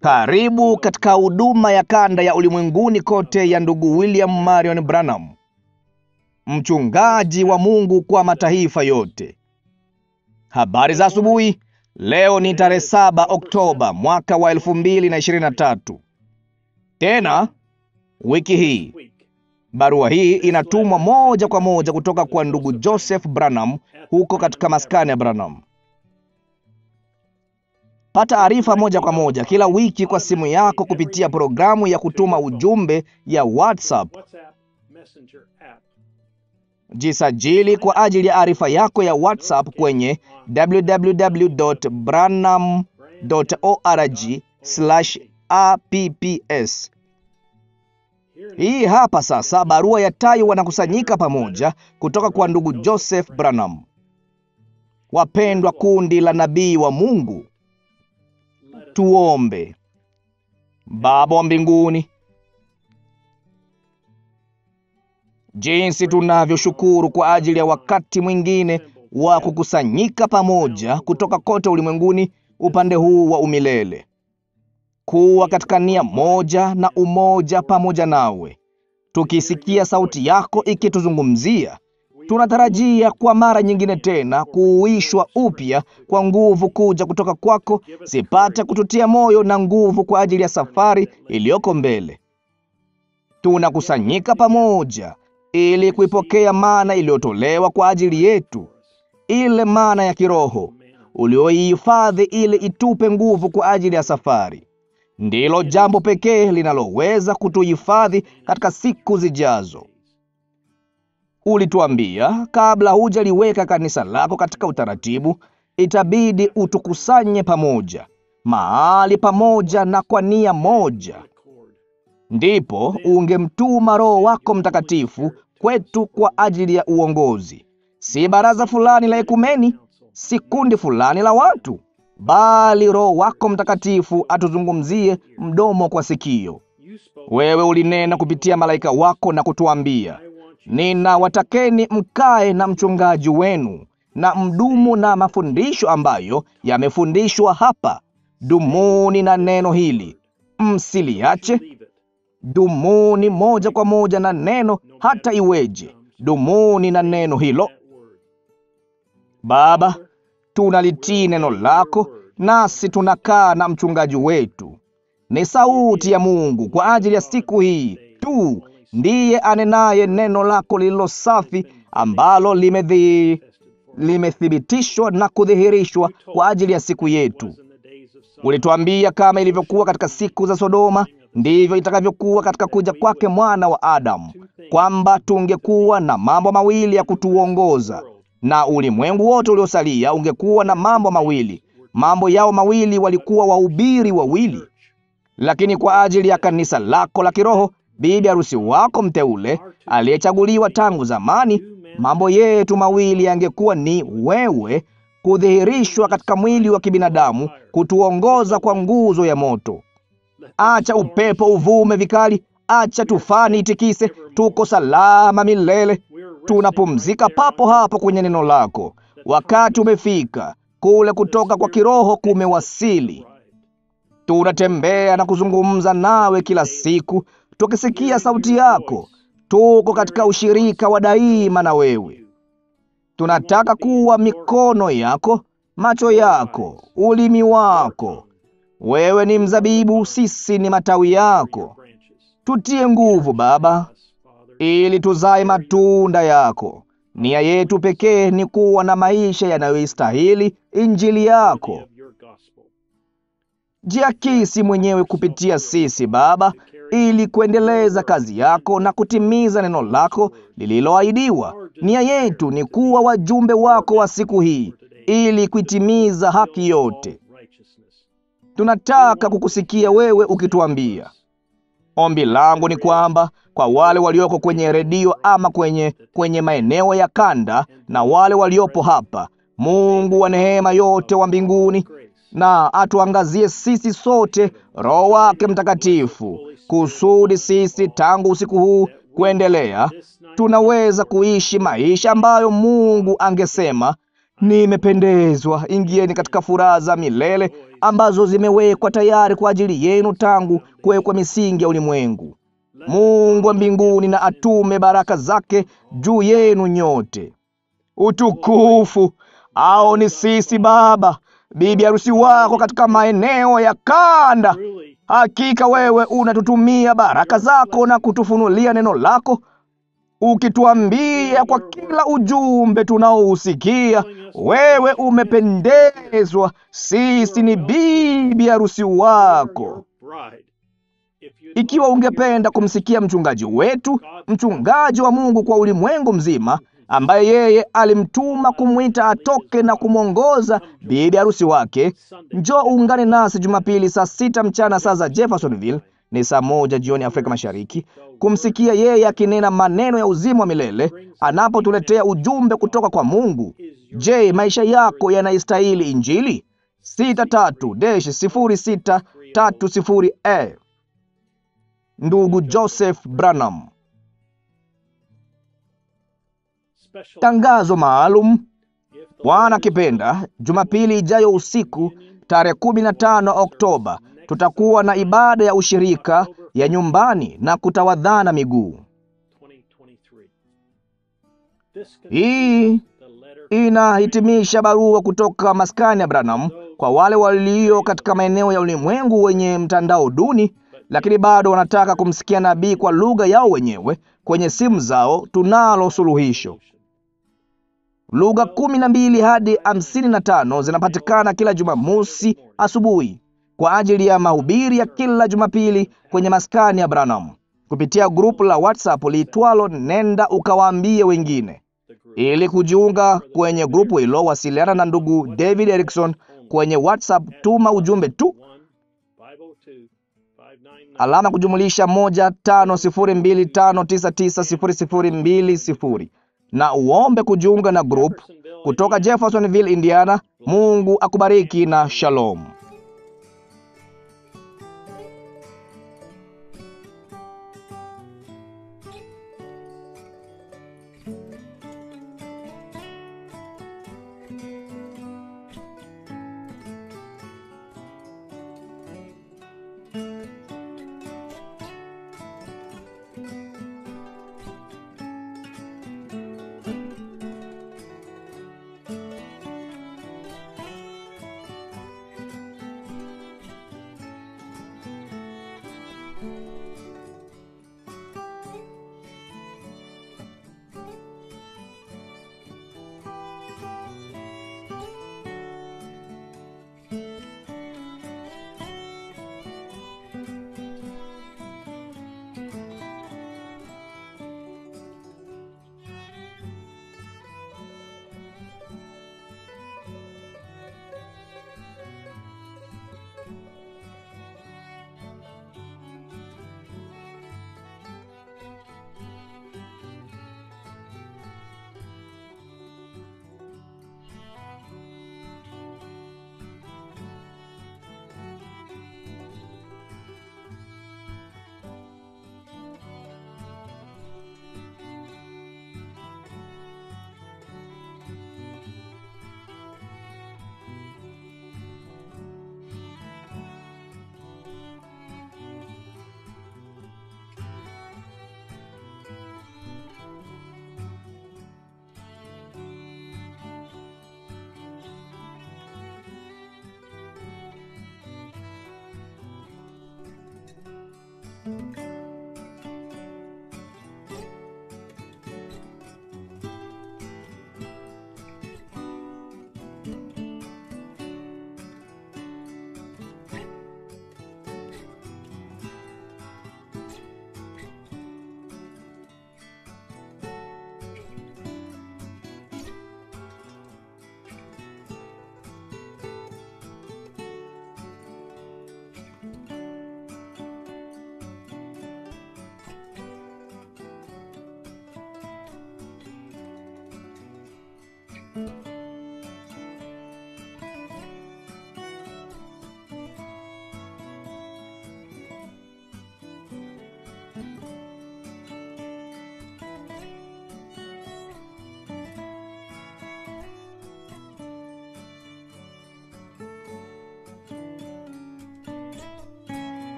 Karibu katika huduma ya kanda ya ulimwenguni kote ya ndugu William Marion Branham, mchungaji wa Mungu kwa mataifa yote. Habari za asubuhi. Leo ni tarehe saba Oktoba mwaka wa elfu mbili na ishirini na tatu. Tena wiki hii barua hii inatumwa moja kwa moja kutoka kwa ndugu Joseph Branham huko katika maskani ya Branham. Pata arifa moja kwa moja kila wiki kwa simu yako kupitia programu ya kutuma ujumbe ya WhatsApp. Jisajili kwa ajili ya arifa yako ya WhatsApp kwenye www.branham.org/apps. Hii hapa sasa barua ya tai wanakusanyika pamoja kutoka kwa ndugu Joseph Branham. Wapendwa kundi la nabii wa Mungu, tuombe. Baba wa mbinguni, jinsi tunavyoshukuru kwa ajili ya wakati mwingine wa kukusanyika pamoja kutoka kote ulimwenguni upande huu wa umilele, kuwa katika nia moja na umoja pamoja nawe, tukisikia sauti yako ikituzungumzia. Tunatarajia kwa mara nyingine tena kuuishwa upya kwa nguvu kuja kutoka kwako, zipate kututia moyo na nguvu kwa ajili ya safari iliyoko mbele. Tunakusanyika pamoja ili kuipokea mana iliyotolewa kwa ajili yetu, ile mana ya kiroho ulioihifadhi ili itupe nguvu kwa ajili ya safari. Ndilo jambo pekee linaloweza kutuhifadhi katika siku zijazo. Ulituambia kabla hujaliweka kanisa lako katika utaratibu, itabidi utukusanye pamoja mahali pamoja na kwa nia moja, ndipo ungemtuma Roho wako Mtakatifu kwetu kwa ajili ya uongozi, si baraza fulani la ekumeni, si kundi fulani la watu, bali Roho wako Mtakatifu atuzungumzie mdomo kwa sikio. Wewe ulinena kupitia malaika wako na kutuambia, ninawatakeni mkae na mchungaji wenu na mdumu na mafundisho ambayo yamefundishwa hapa. Dumuni na neno hili, msiliache. Dumuni moja kwa moja na neno, hata iweje. Dumuni na neno hilo. Baba, tunalitii neno lako, nasi tunakaa na mchungaji wetu. Ni sauti ya Mungu kwa ajili ya siku hii tu, ndiye anenaye neno lako lililo safi, ambalo limedhi limethibitishwa na kudhihirishwa kwa ajili ya siku yetu. Ulituambia kama ilivyokuwa katika siku za Sodoma, ndivyo itakavyokuwa katika kuja kwake mwana wa Adamu, kwamba tungekuwa na mambo mawili ya kutuongoza, na ulimwengu wote uliosalia ungekuwa na mambo mawili. Mambo yao mawili walikuwa wahubiri wawili. Lakini kwa ajili ya kanisa lako la kiroho, bibi harusi wako mteule aliyechaguliwa tangu zamani, mambo yetu mawili yangekuwa ni wewe kudhihirishwa katika mwili wa kibinadamu, kutuongoza kwa nguzo ya moto. Acha upepo uvume vikali, acha tufani itikise, tuko salama milele. Tunapumzika papo hapo kwenye neno lako. Wakati umefika, kule kutoka kwa kiroho kumewasili. Tunatembea na kuzungumza nawe kila siku, tukisikia sauti yako. Tuko katika ushirika wa daima na wewe. Tunataka kuwa mikono yako, macho yako, ulimi wako. Wewe ni mzabibu, sisi ni matawi yako. Tutie nguvu Baba, ili tuzae matunda yako. Nia yetu pekee ni kuwa na maisha yanayoistahili injili yako. Jiakisi mwenyewe kupitia sisi Baba, ili kuendeleza kazi yako na kutimiza neno lako lililoahidiwa. Nia yetu ni kuwa wajumbe wako wa siku hii, ili kuitimiza haki yote. Tunataka kukusikia wewe ukituambia. Ombi langu ni kwamba kwa wale walioko kwenye redio ama kwenye kwenye maeneo ya kanda na wale waliopo hapa, Mungu wa neema yote wa mbinguni na atuangazie sisi sote Roho wake Mtakatifu, kusudi sisi tangu usiku huu kuendelea tunaweza kuishi maisha ambayo Mungu angesema Nimependezwa. Ingieni katika furaha za milele ambazo zimewekwa tayari kwa ajili yenu tangu kuwekwa misingi ya ulimwengu. Mungu wa mbinguni na atume baraka zake juu yenu nyote. Utukufu au ni sisi Baba, bibi harusi wako katika maeneo ya kanda. Hakika wewe unatutumia baraka zako na kutufunulia neno lako, ukituambia kwa kila ujumbe tunaousikia, wewe umependezwa, sisi ni bibi harusi wako. Ikiwa ungependa kumsikia mchungaji wetu, mchungaji wa Mungu kwa ulimwengu mzima, ambaye yeye alimtuma kumwita atoke na kumwongoza bibi harusi wake, njoo uungane nasi Jumapili saa sita mchana saa za Jeffersonville, ni saa moja jioni Afrika Mashariki, kumsikia yeye akinena maneno ya uzima wa milele anapotuletea ujumbe kutoka kwa Mungu. Je, maisha yako yanaistahili Injili? 63-0630 Ndugu Joseph Branham. Tangazo maalum. Bwana akipenda, Jumapili ijayo usiku tarehe 15 Oktoba tutakuwa na ibada ya ushirika ya nyumbani na kutawadhana miguu. Hii inahitimisha barua kutoka maskani ya Branham kwa wale walio katika maeneo ya ulimwengu wenye mtandao duni, lakini bado wanataka kumsikia nabii kwa lugha yao wenyewe kwenye simu zao. Tunalo suluhisho. Lugha kumi na mbili hadi hamsini na tano zinapatikana kila Jumamosi asubuhi kwa ajili ya mahubiri ya kila Jumapili kwenye maskani ya Branham kupitia grupu la WhatsApp liitwalo Nenda Ukawaambie Wengine. Ili kujiunga kwenye grupu hilo, wasiliana na ndugu David Erickson kwenye WhatsApp. Tuma ujumbe tu alama kujumulisha moja tano sifuri mbili tano tisa tisa sifuri sifuri mbili sifuri na uombe kujiunga na grupu kutoka Jeffersonville, Indiana. Mungu akubariki na shalom. thank you